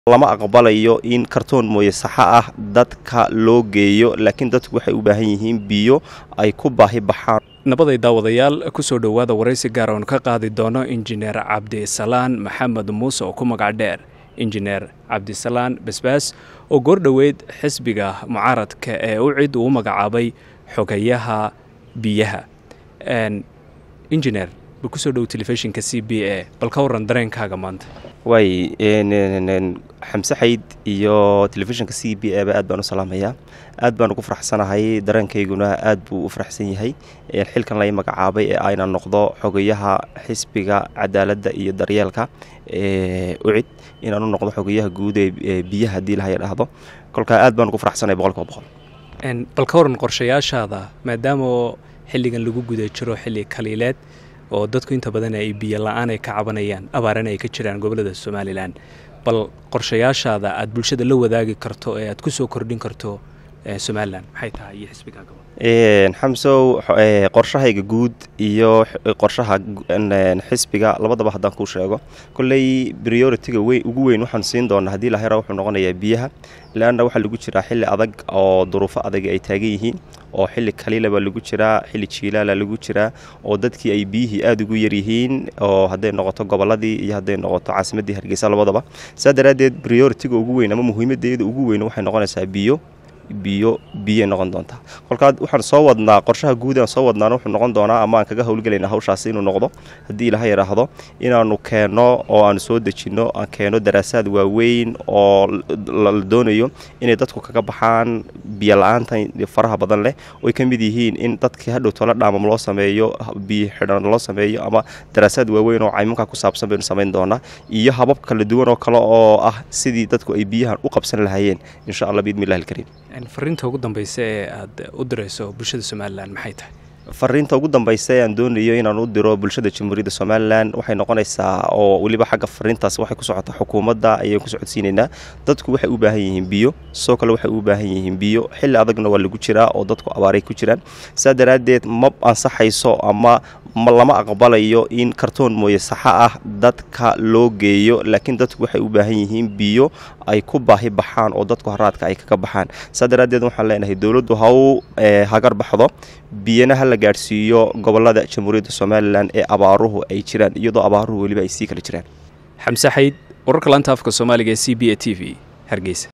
lama aqbalayo in kartoon mooye saxa ah dadka loo geeyo laakiin dadku waxay u baahan yihiin biyo ay ku baahi baxaan nabaday daawadayaal kusoo dhowaada waraysi gaar oon ka qaadi doono injineer cabdisalaan maxamed muuse oo ku magac dheer injineer cabdisalaan basbaas oo goordhoweyd xisbiga mucaaradka ee u cid uu magacaabay xogayaha biyaha injineer bal kusoo dhow telefishinka c b a bal ka waran dareenkaaga maanta waay xamse xayd iyo telefishinka c b a ba aad baan u salaamayaa aad baan ugu faraxsanahay dareenkayguna aad buu u faraxsan yahay xilkan lay magacaabay ee ayna noqdo xogayaha xisbiga cadaaladda iyo daryeelka ucid inaan u noqdo xogayaha guud ee biyaha haddii lahay dhahdo kolkaa aad baan ugu faraxsanahay boqolkiiba boqol bal ka waran qorshayaashaada maadaama xilligan lagu guda jiro xilli kaliileed oo dadku inta badan ay biyo la-aan ay ka cabanayaan abaarana ay ka jiraan gobolada somalilan bal qorshayaashaada aad bulshada la wadaagi karto ee aad ku soo kordhin karto somalilan maxay tahay iyo xisbigaagaba xamsow qorshahayga guud iyo qorshaha xisbiga labadaba haddaan kuu sheego kolley prioritiga weyn ugu weyn waxaan siin doonaa haddii lahera wuxuu noqonayaa biyaha leanna waxaa lagu jiraa xilli adag oo duruufo adag ay taagan yihiin oo xilli kaliila baa lagu jiraa xilli jiilaala lagu jiraa oo dadkii ay biyihii aada ugu yaryihiin oo hadday noqoto gobolladii iyo hadday noqoto caasimaddii hargeysa labadaba saa daraaddeed prioritiga ugu weyn ama muhiimaddeeda ugu weyn waxay noqonaysaa biyo biyo biyay noqon doontaa kolkaa waxaan soo wadnaa qorshaha guud aan soo wadnaana wuxuu noqon doonaa ama aan kaga howlgelayna hawshaasi inuu noqdo haddii ilaha yidhaahdo inaannu keenno oo aanu soo dejinno aan keeno daraasaad waaweyn oo la doonayo inay dadku kaga baxaan biyo la-aantan faraha badan leh oy ka mid yihiin in dadkii hadhow tola dhaamam loo sameeyo biyo xidhan loo sameeyo ama daraasaad waaweyn oo caymanka ku saabsan baynu samayn doonaa iyo habab kala duwan oo kale oo ah sidii dadku ay biyahan u qabsan lahaayeen insha allah biidni illahi alkariim fariinta ugu dambaysa ee aad u dirayso bulshada somalilan maxay tahay fariinta ugu dambaysa ee aan doonayo inaan u diro bulshada jamhuuriyadda somalilan waxay noqonaysaa oo weliba xagga fariintaas waxay ku socotaa xukuumadda ayaan ku socodsiinaynaa dadku waxay u baahan yihiin biyo sidoo kale waxay u baahan yihiin biyo xilli adagna waa lagu jiraa oo dadku abaaray ku jiraan saa daraaddeed ma ansaxayso ama lama aqbalayo in kartoon mooye saxa ah dadka loo geeyo laakiin dadku waxay u baahan yihiin biyo ay ku baahi baxaan oo dadku haraadka ay kaga baxaan saa daraaddeed waxaan leenahay dowladdu ha u hagar baxdo biyana ha la gaadhsiiyo gobolada jamhuuriyadda somalilan ee abaaruhu ay jiraan iyadoo abaaruhu weliba ay sii kala jiraan xamse xayd wararka laanta afka soomaaliga ee c b a t v hargeysa